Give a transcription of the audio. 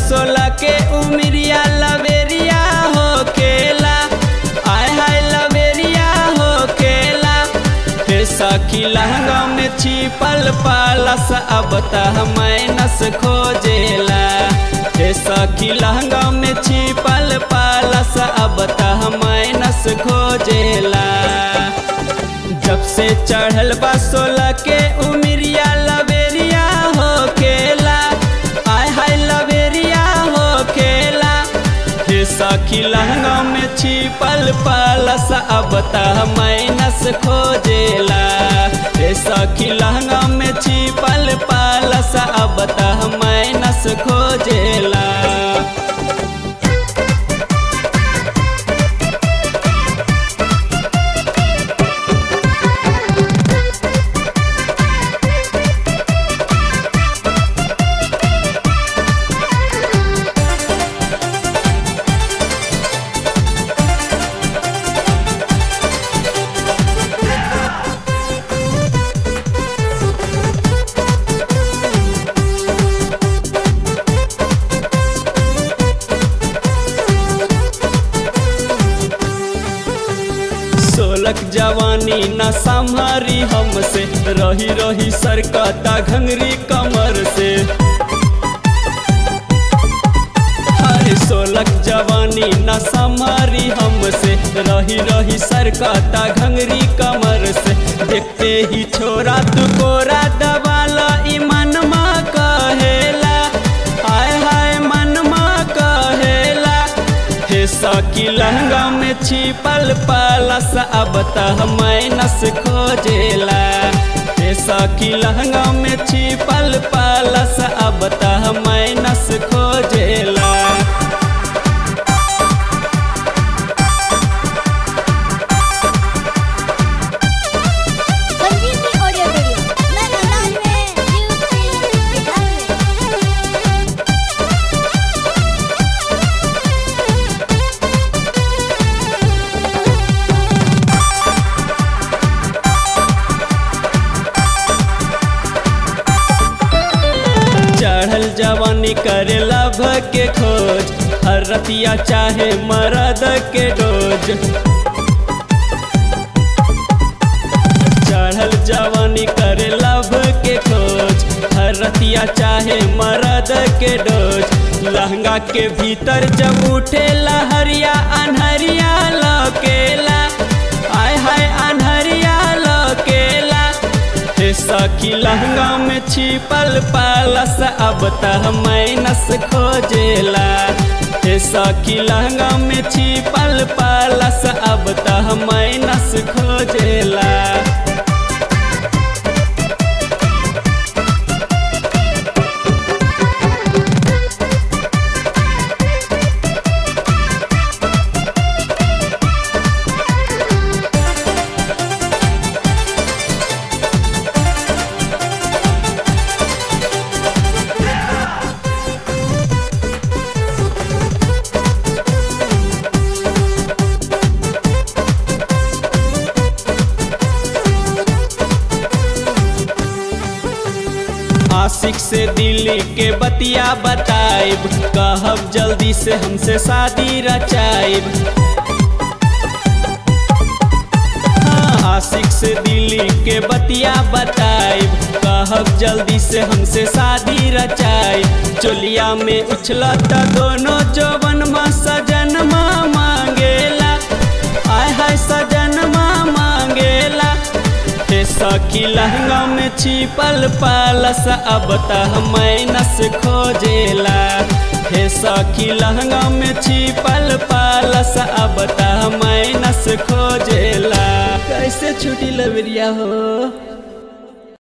सोलह के उमरिया लवेरिया हो खेला आय हाय लवेरिया हो खेला हे सखी लहंगा में छिपल पालस अब तह मैनस खोजेला हे सखी लहंगा में छिपल पालस अब तह मैनस खोजेला जब से चढ़ल बा सोलह के उमरिया लवेरिया हो खेला आय हाय लवेरिया हो खेला हे सखी लहंगा में छिपल पालस अब तह मैनस खोजेला हे सखी लहंगा में छिपल पालस अब तह मैनस खोजेला सोलक जवानी न संभारी हमसे रही रही सरकता घंगरी कमर से अरे सोलक जवानी न संभारी हमसे रही रही सरकता घंगरी कमर से देखते ही छोरा तू कोरा दबाला ईमान माँ कहेला हाय हाय मन माँ कहेला हे सकी लहंगा में छिपल पालस अब तह मैनस खोजेला हे सकी लहंगा में छिपल पालस अब तह मैनस खोजेला संजीवनी ऑडियो वीडियो मैं नाम में यूपी बिहार चढ़ल जवानी करे लभ के खोज हर रतिया चाहे मरद के डोज चढ़ल जवानी करे लभ के खोज हर रतिया चाहे मरद के डोज लहंगा के भीतर जब उठे लहरिया अनहरिया लकेला आय हाय अनहरिया लकेला हे सखी लहंगा में छिपल पालस अब तह मैनस खोजेला हे सखी लहंगा में छिपल पालस अब तह मैनस खोजेला आशिक से दिल्ली के बतिया बताइब कहब जल्दी से हमसे शादी रचाइब हाँ, आशिक से दिल्ली के बतिया बताइब कहब जल्दी से हमसे शादी रचाइब चोलिया में उछलत दोनों जवन माँ सजन माँ मांगेला आय हाय सजन माँ मांगेला हे सखी लहंगा में छिपल पालस अब तह मैनस खोजेला हे सखी लहंगा में छिपल पालस अब तह मैनस खोजेला कैसे छुटी लबरिया हो